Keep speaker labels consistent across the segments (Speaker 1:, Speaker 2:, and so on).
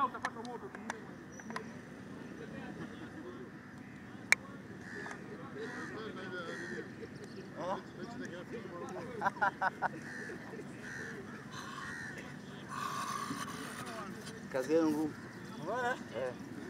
Speaker 1: Kazi yenu ngumu. Eh.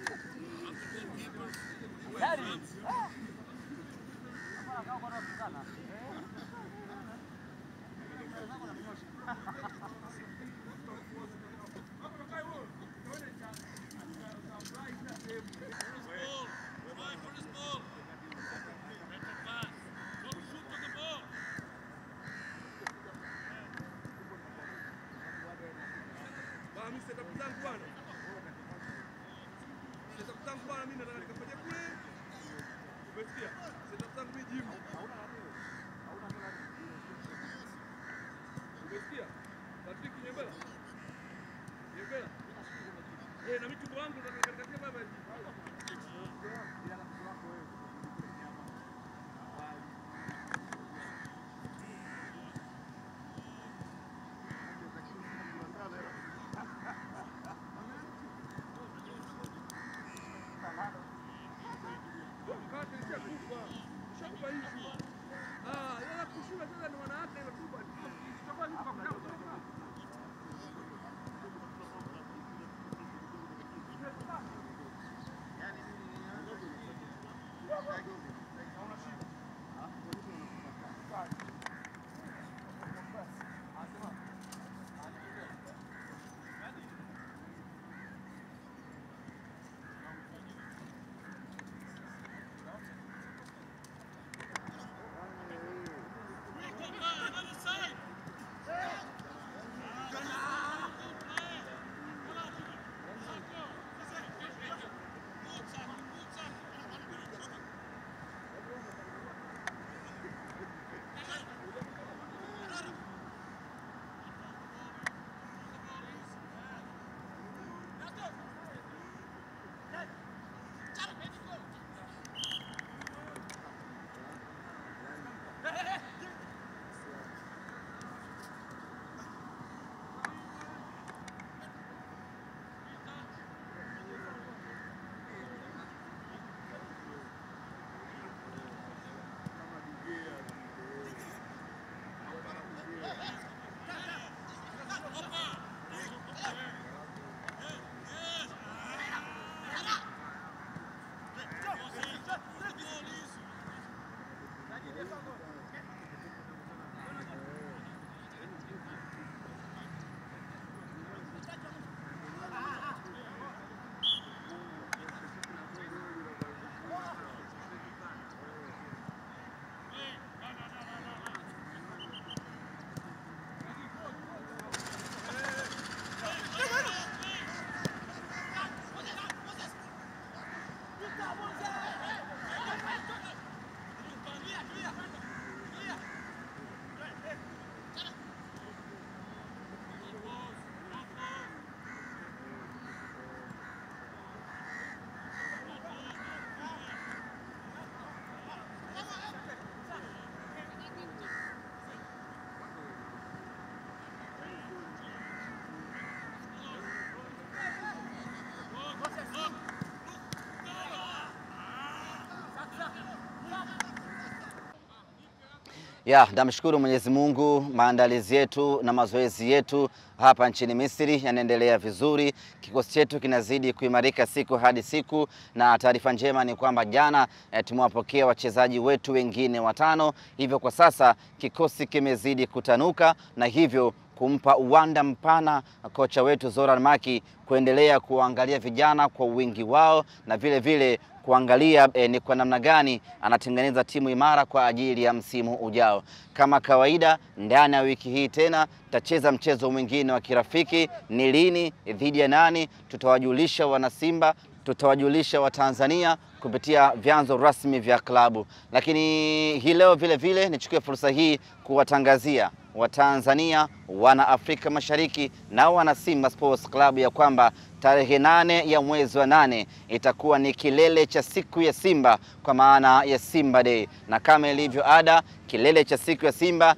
Speaker 2: Bwana, mimi setup zangu bwana. Setup zangu bwana, mimi nataka nikafanye kule. Umesikia? Setup zangu mimi gym. Umesikia? Patrick Nyembela. Nyembela. Eh, na michumba wangu nataka nikakatia baba hivi. Mkate nishakupa. Nishakupa hizi. Ah, yala kushinda sasa ni wanawake ile kubwa. Tutakuwa ni kwa kama.
Speaker 1: Ya, namshukuru Mwenyezi Mungu, maandalizi yetu na mazoezi yetu hapa nchini Misri yanaendelea vizuri. Kikosi chetu kinazidi kuimarika siku hadi siku, na taarifa njema ni kwamba jana eh, tumewapokea wachezaji wetu wengine watano, hivyo kwa sasa kikosi kimezidi kutanuka na hivyo kumpa uwanda mpana kocha wetu Zoran Maki kuendelea kuangalia vijana kwa wingi wao na vile vile kuangalia eh, ni kwa namna gani anatengeneza timu imara kwa ajili ya msimu ujao. Kama kawaida, ndani ya wiki hii tena tutacheza mchezo mwingine wa kirafiki. Ni lini, dhidi ya nani, tutawajulisha wanasimba, tutawajulisha Watanzania kupitia vyanzo rasmi vya klabu. Lakini hii leo vile vile nichukue fursa hii kuwatangazia Watanzania, wana Afrika Mashariki na wana Simba Sports Club ya kwamba tarehe nane ya mwezi wa nane itakuwa ni kilele cha siku ya Simba kwa maana ya Simba Day, na kama ilivyo ada, kilele cha siku ya Simba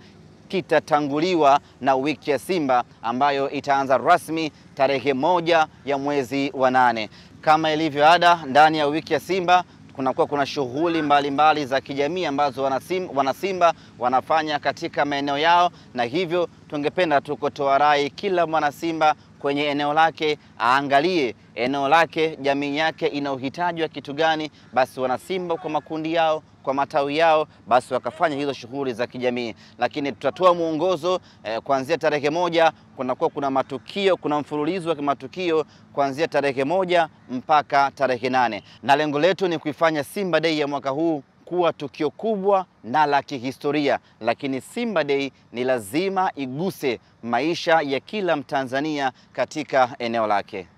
Speaker 1: kitatanguliwa na wiki ya Simba ambayo itaanza rasmi tarehe moja ya mwezi wa nane. Kama ilivyo ada, ndani ya wiki ya Simba kunakuwa kuna shughuli mbalimbali za kijamii ambazo wanasim, wanasimba wanafanya katika maeneo yao, na hivyo tungependa tu kutoa rai kila mwanasimba kwenye eneo lake aangalie eneo lake, jamii yake ina uhitaji wa kitu gani, basi wanasimba kwa makundi yao kwa matawi yao basi wakafanya hizo shughuli za kijamii, lakini tutatoa mwongozo eh, kuanzia tarehe moja kunakuwa kuna matukio, kuna mfululizo wa matukio kuanzia tarehe moja mpaka tarehe nane na lengo letu ni kuifanya Simba Day ya mwaka huu kuwa tukio kubwa na la kihistoria, lakini Simba Day ni lazima iguse maisha ya kila Mtanzania katika eneo lake.